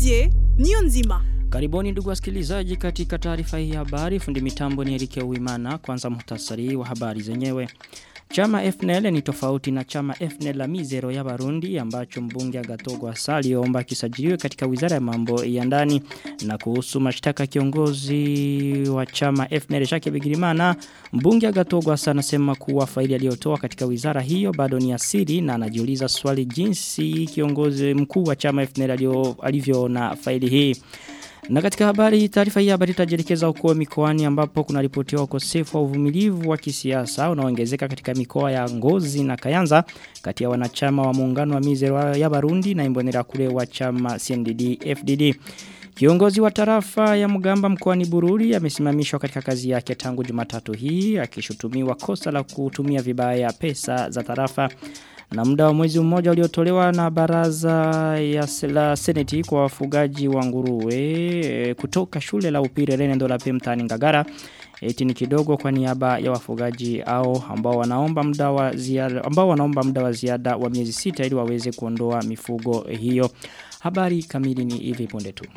Didier Niyonzima. Karibuni ndugu wasikilizaji katika taarifa hii ya habari. Fundi mitambo ni Erike Uimana. Kwanza muhtasari wa habari zenyewe. Chama FNL ni tofauti na chama FNL la Mizero ya Barundi ambacho mbunge Agatogo Asali omba kisajiliwe katika wizara ya mambo ya ndani na kuhusu mashtaka kiongozi wa chama FNL Shake Bigirimana mbunge Agatogo Asali anasema kuwa faili aliyotoa katika wizara hiyo bado ni asiri na anajiuliza swali jinsi kiongozi mkuu wa chama FNL alivyoona faili hii na katika habari taarifa hii habari itajelekeza huko mikoani ambapo kuna ripotiwa ukosefu wa uvumilivu wa kisiasa unaoongezeka katika mikoa ya Ngozi na Kayanza kati ya wanachama wa muungano wa Mizero ya Barundi na Imbonera kule wa chama CNDD FDD. Kiongozi wa tarafa ya Mugamba mkoani Bururi amesimamishwa katika kazi yake tangu Jumatatu hii akishutumiwa kosa la kutumia vibaya pesa za tarafa na muda wa mwezi mmoja uliotolewa na baraza ya la seneti kwa wafugaji wa nguruwe e, kutoka shule la upire Renendo la Pemtani Ngagara eti ni kidogo kwa niaba ya wafugaji au ambao wanaomba muda wa ziada ambao wanaomba muda wa ziada wa miezi sita ili waweze kuondoa mifugo hiyo habari kamili ni hivi punde tu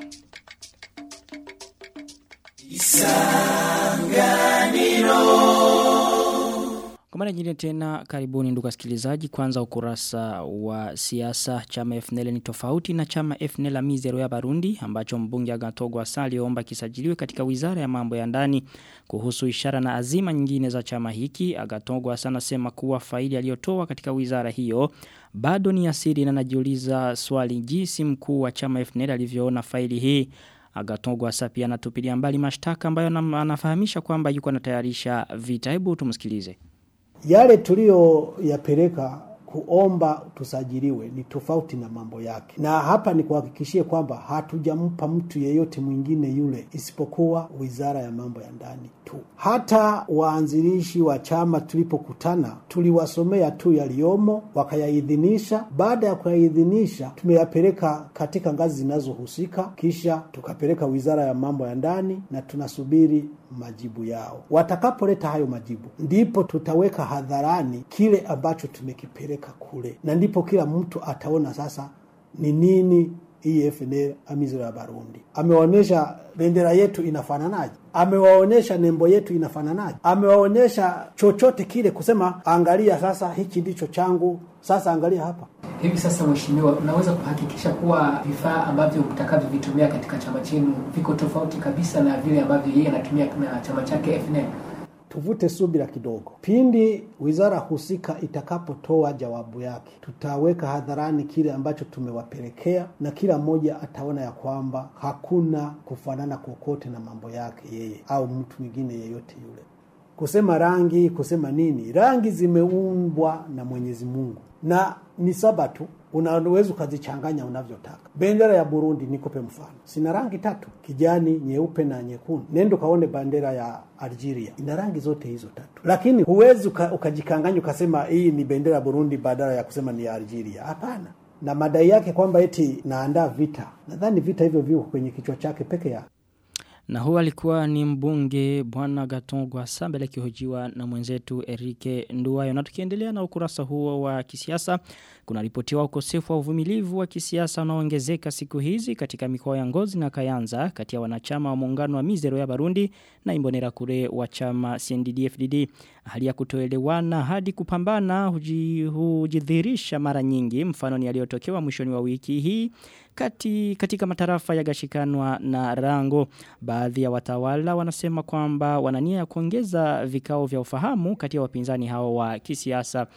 Kwa mara nyingine tena karibuni ndugu wasikilizaji kwanza ukurasa wa siasa chama FNL ni tofauti na chama FNL Mizero ya Barundi ambacho mbunge Agatogo Asali omba kisajiliwe katika wizara ya mambo ya ndani kuhusu ishara na azima nyingine za chama hiki Agatogo Asana sema kuwa faili aliyotoa katika wizara hiyo bado ni asiri na najiuliza swali jinsi mkuu wa chama FNL alivyoona faili hii Agatongo Asa pia anatupilia mbali mashtaka ambayo anafahamisha kwamba yuko anatayarisha vita hebu tumsikilize yale tuliyoyapeleka kuomba tusajiliwe ni tofauti na mambo yake, na hapa ni kuhakikishie kwamba hatujampa mtu yeyote mwingine yule isipokuwa wizara ya mambo ya ndani tu. Hata waanzilishi wa chama tulipokutana, tuliwasomea tu yaliyomo, wakayaidhinisha. Baada ya kuyaidhinisha, tumeyapeleka katika ngazi zinazohusika, kisha tukapeleka wizara ya mambo ya ndani na tunasubiri majibu yao. Watakapoleta hayo majibu, ndipo tutaweka hadharani kile ambacho tumekipeleka kule, na ndipo kila mtu ataona sasa ni nini hii FNL Amizero ya Barundi. Amewaonyesha bendera yetu inafananaje, amewaonyesha nembo yetu inafananaje, amewaonyesha chochote kile kusema, angalia sasa, hichi ndicho changu, sasa angalia hapa. Hivi sasa, mheshimiwa, unaweza kuhakikisha kuwa vifaa ambavyo mtakavyovitumia katika chama chenu viko tofauti kabisa na vile ambavyo yeye anatumia na chama chake FNL? Tuvute subira kidogo. Pindi wizara husika itakapotoa jawabu yake, tutaweka hadharani kile ambacho tumewapelekea, na kila mmoja ataona ya kwamba hakuna kufanana kokote na mambo yake yeye au mtu mwingine yeyote yule. Kusema rangi, kusema nini, rangi zimeumbwa na Mwenyezi Mungu na ni saba tu, unaweza ukazichanganya unavyotaka. Bendera ya Burundi, nikupe mfano, sina rangi tatu, kijani, nyeupe na nyekundu. Nendo kaone bendera ya Algeria, ina rangi zote hizo tatu, lakini huwezi ukajikanganya ukasema hii ni bendera ya Burundi badala ya kusema ni ya Algeria. Hapana. Na madai yake kwamba eti naandaa vita, nadhani vita hivyo viko kwenye kichwa chake peke yake. Na huwa alikuwa ni mbunge bwana Gatongwa Sambele kihojiwa na mwenzetu Erike Nduwayo. Na tukiendelea na ukurasa huo wa kisiasa, kuna ripotiwa ukosefu wa uvumilivu wa kisiasa unaoongezeka siku hizi katika mikoa ya Ngozi na Kayanza kati ya wanachama wa muungano wa Mizero ya Barundi na Imbonera kure wa chama CNDD-FDD. Hali ya kutoelewana hadi kupambana hujidhihirisha mara nyingi. Mfano ni aliyotokewa mwishoni wa wiki hii kati, katika matarafa ya Gashikanwa na Rango. Baadhi ya watawala wanasema kwamba wanania ya kuongeza vikao vya ufahamu kati ya wapinzani hao wa kisiasa.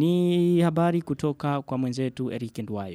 Ni habari kutoka kwa mwenzetu Eric Ndwayo.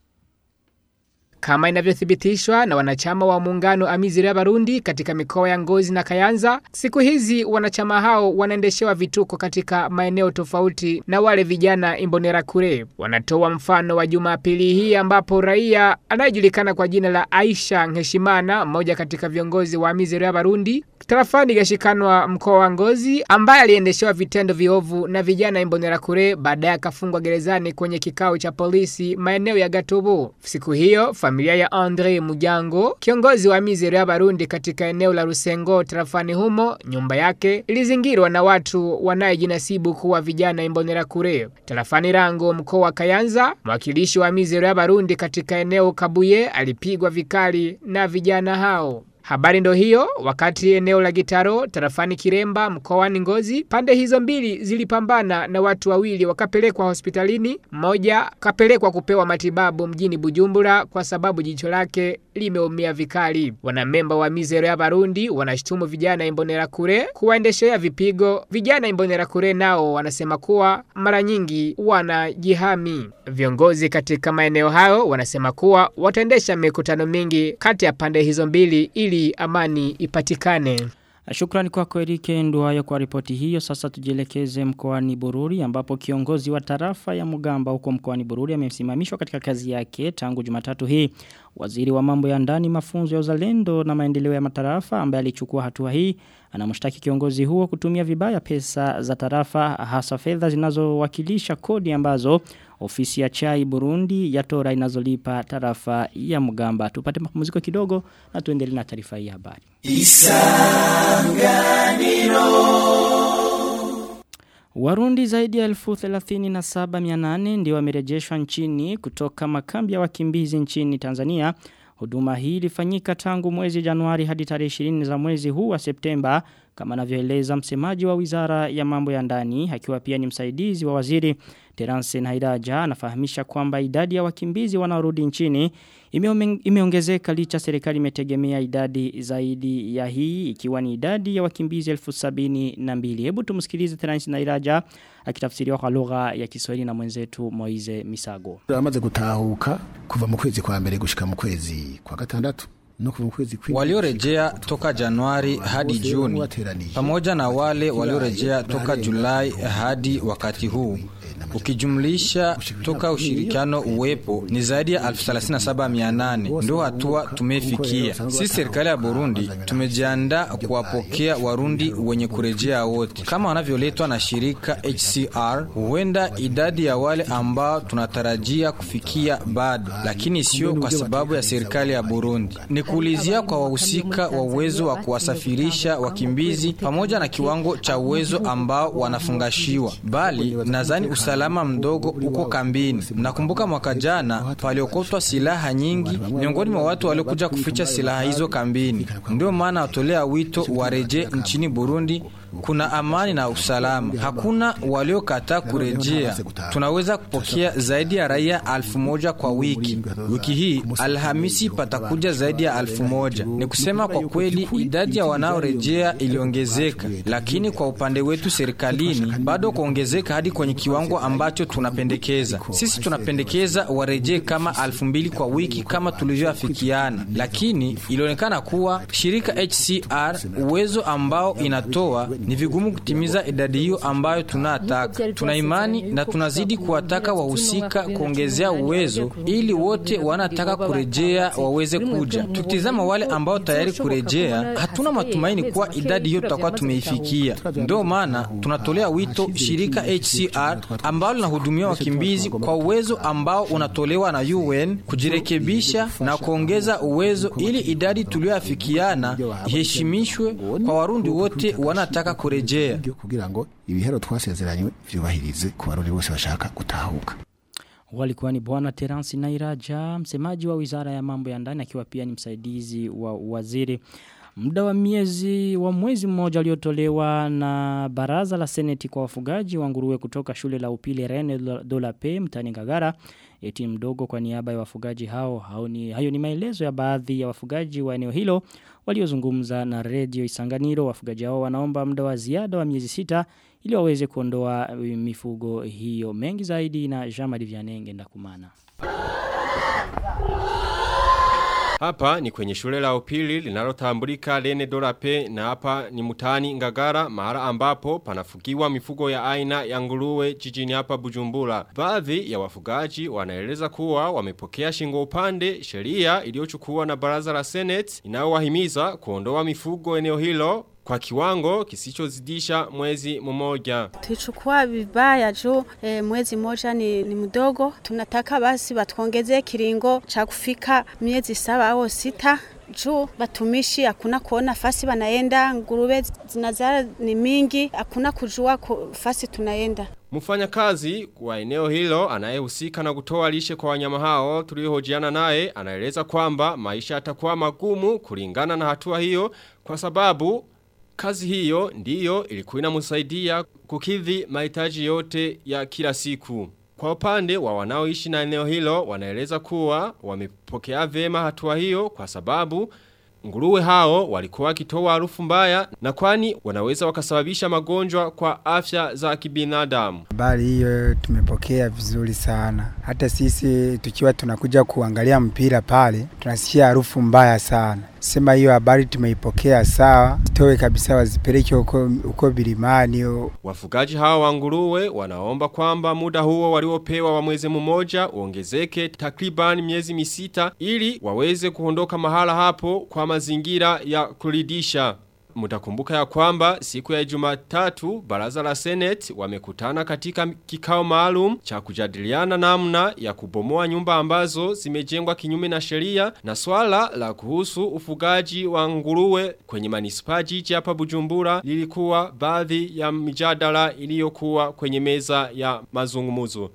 Kama inavyothibitishwa na wanachama wa muungano Amiziri ya Barundi katika mikoa ya Ngozi na Kayanza, siku hizi wanachama hao wanaendeshewa vituko katika maeneo tofauti na wale vijana Imbonera kure. Wanatoa mfano wa Jumapili hii ambapo raia anayejulikana kwa jina la Aisha Ngeshimana, mmoja katika viongozi wa Amiziri ya Barundi, tarafani Gashikanwa mkoa wa Ngozi, ambaye aliendeshewa vitendo viovu na vijana Imbonera kure, baadaye akafungwa gerezani kwenye kikao cha polisi maeneo ya Gatobo. Siku hiyo Familia ya Andre Mujango, kiongozi wa Mizero ya Barundi katika eneo la Rusengo tarafani humo, nyumba yake ilizingirwa na watu wanayejinasibu kuwa vijana Imbonerakure. Tarafani Rango, mkoa wa Kayanza, mwakilishi wa Mizero ya Barundi katika eneo Kabuye alipigwa vikali na vijana hao. Habari ndo hiyo wakati eneo la Gitaro tarafani Kiremba mkoani Ngozi, pande hizo mbili zilipambana na watu wawili wakapelekwa hospitalini, mmoja kapelekwa kupewa matibabu mjini Bujumbura kwa sababu jicho lake limeumia vikali. Wanamemba wa Mizero ya Barundi wanashtumu vijana Imbonerakure kuwaendeshea vipigo. Vijana Imbonerakure nao wanasema kuwa mara nyingi wanajihami. Viongozi katika maeneo hayo wanasema kuwa wataendesha mikutano mingi kati ya pande hizo mbili ili amani ipatikane. Shukrani kwako Erike Nduwayo kwa ripoti hiyo. Sasa tujielekeze mkoani Bururi ambapo kiongozi wa tarafa ya Mugamba huko mkoani Bururi amesimamishwa katika kazi yake tangu Jumatatu hii. Waziri wa mambo ya ndani, mafunzo ya uzalendo na maendeleo ya matarafa ambaye alichukua hatua hii anamshtaki kiongozi huo kutumia vibaya pesa za tarafa hasa fedha zinazowakilisha kodi ambazo ofisi ya chai Burundi ya tora inazolipa tarafa ya Mugamba. Tupate mapumziko kidogo na tuendelee na taarifa hii habari. Warundi zaidi ya elfu thelathini na saba mianane ndio wamerejeshwa nchini kutoka makambi ya wakimbizi nchini Tanzania. Huduma hii ilifanyika tangu mwezi Januari hadi tarehe 20 za mwezi huu wa Septemba kama anavyoeleza msemaji wa Wizara ya Mambo ya Ndani akiwa pia ni msaidizi wa waziri Terence Nairaja anafahamisha kwamba idadi ya wakimbizi wanaorudi nchini imeongezeka licha serikali imetegemea idadi zaidi ya hii ikiwa ni idadi ya wakimbizi elfu sabini na mbili. Hebu tumsikilize Terence Nairaja akitafsiriwa kwa lugha ya Kiswahili na mwenzetu Moize Misago. Amaze gutahuka kuva mu kwezi kwa mbere gushika mu kwezi kwa gatandatu Waliorejea toka Januari hadi Juni pamoja na wale waliorejea toka Julai hadi wakati huu ukijumlisha toka ushirikiano uwepo ni zaidi ya 37800 ndio hatua tumefikia. Sisi serikali ya Burundi tumejiandaa kuwapokea Warundi wenye kurejea wote kama wanavyoletwa na shirika HCR. Huenda idadi ya wale ambao tunatarajia kufikia bado, lakini sio kwa sababu ya serikali ya Burundi. Ni kuulizia kwa wahusika wa uwezo wa kuwasafirisha wakimbizi pamoja na kiwango cha uwezo ambao wanafungashiwa, bali nadhani usalama mdogo uko kambini. Nakumbuka mwaka jana paliokotwa silaha nyingi miongoni mwa watu waliokuja kuficha silaha hizo kambini. Ndio maana watolea wito wareje nchini Burundi. Kuna amani na usalama, hakuna waliokataa kurejea. Tunaweza kupokea zaidi ya raia alfu moja kwa wiki. Wiki hii Alhamisi patakuja zaidi ya alfu moja. Ni kusema kwa kweli idadi ya wanaorejea iliongezeka, lakini kwa upande wetu serikalini bado kuongezeka hadi kwenye kiwango ambacho tunapendekeza. Sisi tunapendekeza warejee kama alfu mbili kwa wiki kama tulivyoafikiana, lakini ilionekana kuwa shirika HCR uwezo ambao inatoa ni vigumu kutimiza idadi hiyo ambayo tunataka. Tuna imani na tunazidi kuwataka wahusika kuongezea uwezo ili wote wanataka kurejea waweze kuja. Tukitizama wale ambao tayari kurejea, hatuna matumaini kuwa idadi hiyo tutakuwa tumeifikia. Ndio maana tunatolea wito shirika HCR ambalo linahudumia wakimbizi kwa uwezo ambao unatolewa na UN kujirekebisha na kuongeza uwezo ili idadi tuliyoafikiana iheshimishwe kwa Warundi wote wanataka kurejea kugira ngo ibihero twasezeranywe vyubahirize ku barundi bose bashaka gutahuka Walikuwa ni bwana Terence Nairaja, msemaji wa wizara ya mambo ya ndani akiwa pia ni msaidizi wa waziri. Muda wa miezi wa mwezi mmoja uliotolewa na baraza la seneti kwa wafugaji wa nguruwe kutoka shule la upili Rene Dolape mtani Ngagara eti mdogo kwa niaba ya wafugaji hao hao ni hayo ni maelezo ya baadhi ya wafugaji wa eneo hilo waliozungumza na redio Isanganiro wafugaji hao wanaomba muda wa ziada wa miezi sita ili waweze kuondoa mifugo hiyo mengi zaidi na Jean-Marie Vianenge ndakumana Hapa ni kwenye shule la upili linalotambulika Lene Dorape na hapa ni mutani Ngagara mahara ambapo panafugiwa mifugo ya aina ya nguruwe jijini hapa Bujumbura. Baadhi ya wafugaji wanaeleza kuwa wamepokea shingo upande sheria iliyochukua na baraza la Senate inayowahimiza kuondoa mifugo eneo hilo kwa kiwango kisichozidisha mwezi mmoja. Tulichukua vibaya juu e, mwezi moja ni, ni mdogo. Tunataka basi watuongezee kiringo cha kufika miezi saba au sita juu watumishi hakuna kuona fasi wanaenda, nguruwe zinazaa ni mingi, hakuna kujua fasi tunaenda. Mfanyakazi wa eneo hilo anayehusika na kutoa lishe kwa wanyama hao tuliohojiana naye anaeleza kwamba maisha yatakuwa magumu kulingana na hatua hiyo kwa sababu kazi hiyo ndiyo ilikuwa inamsaidia kukidhi mahitaji yote ya kila siku. Kwa upande wa wanaoishi na eneo hilo wanaeleza kuwa wamepokea vema hatua hiyo kwa sababu nguruwe hao walikuwa wakitoa harufu mbaya na kwani wanaweza wakasababisha magonjwa kwa afya za kibinadamu. Habari hiyo tumepokea vizuri sana. Hata sisi tukiwa tunakuja kuangalia mpira pale tunasikia harufu mbaya sana. Sema hiyo habari tumeipokea sawa, towe kabisa wazipeleke huko huko bilimani. Wafugaji hao wa nguruwe wanaomba kwamba muda huo waliopewa wa mwezi mmoja uongezeke takriban miezi misita ili waweze kuondoka mahala hapo kwa mazingira ya kuridisha. Mutakumbuka ya kwamba siku ya Jumatatu baraza la Senate wamekutana katika kikao maalum cha kujadiliana namna ya kubomoa nyumba ambazo zimejengwa kinyume na sheria na swala la kuhusu ufugaji wa nguruwe kwenye manispaa jiji hapa Bujumbura lilikuwa baadhi ya mijadala iliyokuwa kwenye meza ya mazungumzo.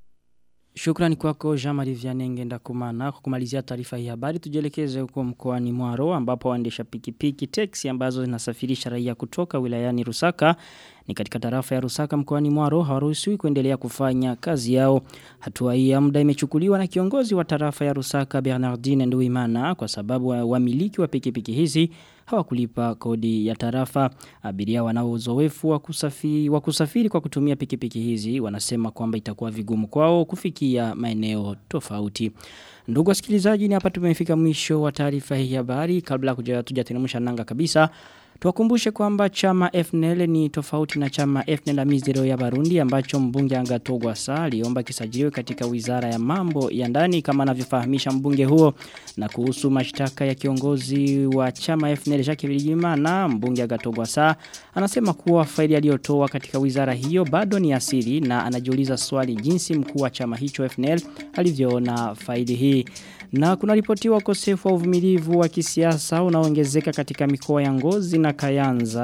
Shukrani kwako Jean-Marie Vianenge ndakumana kwa kumalizia taarifa hii habari tujielekeze huko mkoani Mwaro ambapo waendesha pikipiki teksi ambazo zinasafirisha raia kutoka wilayani Rusaka ni katika tarafa ya Rusaka mkoani Mwaro hawaruhusiwi kuendelea kufanya kazi yao. Hatua hii ya muda imechukuliwa na kiongozi wa tarafa ya Rusaka Bernardine Nduimana kwa sababu wamiliki wa pikipiki hizi hawakulipa kodi ya tarafa. Abiria wanao uzoefu wa kusafiri, wa kusafiri kwa kutumia pikipiki hizi wanasema kwamba itakuwa vigumu kwao kufikia maeneo tofauti. Ndugu wasikilizaji ni hapa tumefika mwisho wa taarifa hii habari kabla kuja tujateremsha nanga kabisa. Tuwakumbushe kwamba chama FNL ni tofauti na chama FNL Amizero ya Barundi ambacho mbunge Angatogwa Saa aliomba kisajiliwe katika wizara ya mambo ya ndani kama anavyofahamisha mbunge huo na kuhusu mashtaka ya kiongozi wa chama FNL Jacques Biligimana mbunge Angatogwa Saa anasema kuwa faili aliyotoa katika wizara hiyo bado ni asili na anajiuliza swali jinsi mkuu wa chama hicho FNL alivyoona faili hii na kuna ripotiwa ukosefu wa uvumilivu wa kisiasa unaoongezeka katika mikoa ya Ngozi na Kayanza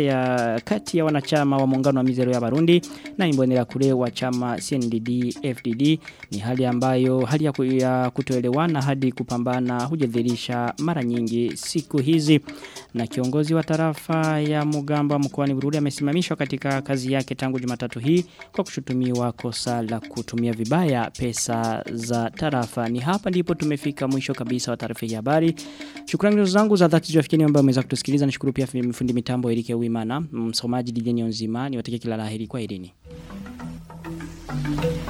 ya kati ya wanachama wa muungano wa mizero ya Barundi na imbonera kule wa chama CNDD FDD ni hali ambayo hali ya, ku, ya kutoelewana hadi kupambana hujadhirisha mara nyingi siku hizi na kiongozi wa tarafa ya Mugamba mkoani Bururi amesimamishwa katika kazi yake tangu Jumatatu hii kwa kushutumiwa kosa la kutumia vibaya pesa za tarafa ni hapa ndipo tumefika mwisho kabisa wa taarifa ya habari. Shukrani zangu za dhati ziwafikieni ambao mmeweza kutusikiliza. Nishukuru pia mfundi mitambo Erike Uimana, msomaji Dijeni Onzima. Niwatakie kila laheri kwa idini.